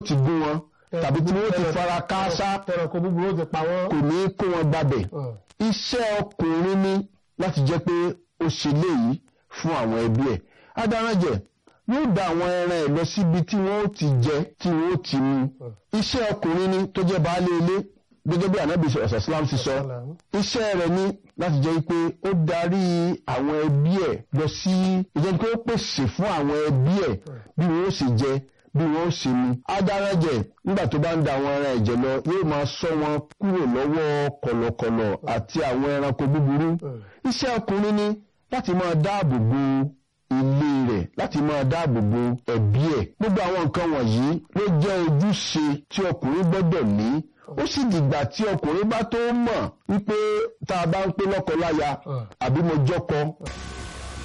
ti gún wọn tàbí tí wọ́n ti fara káásá ẹranko búburú ó ti pa wọ́n. kò ní kó wọn gbabẹ̀ iṣẹ́ ọkùnrin ni láti jẹ́ pé ó ṣe léyìí fún àwọn ẹbí ẹ̀ adaránjẹ yóò da àwọn ẹran ẹ̀ lọ síbi tí wọ́n ó ti jẹ tí wọ́n ó ti mu iṣẹ́ ọkùnrin ni tó jẹ́ baálé ilé gẹ́gẹ́ bí anabi ọ̀sán islam ti sọ iṣẹ́ rẹ̀ ni láti jẹ́ pé ó darí àwọn ẹbí ẹ̀ lọ sí ìjẹ́ pé ó pèsè fún àwọn ẹbí ẹ̀ bí wọ́n ó sì jẹ bí wọ́n ó sì mu adaránjẹ nígbà tó bá ń da àwọn ẹran ẹ̀jẹ̀ lọ yóò máa ṣọ́ wọn kúrò lọ́wọ́ kọ̀lọ̀kọ̀lọ̀ àti àwọn ẹranko búburú iṣẹ́ ọkùnrin ni láti máa dáàbò bo ilé rẹ̀ láti máa dáàbò bo ẹbí ẹ̀ gbogbo àwọn nǹkan wọ̀nyí ló jẹ́ ojúṣe tí ọkùnrin gbọ́dọ̀ ní ó sì dìgbà tí ọkùnrin bá tó mọ̀ wípé tá a bá ń pé lọ́kọ láya àbí mo jọ́kọ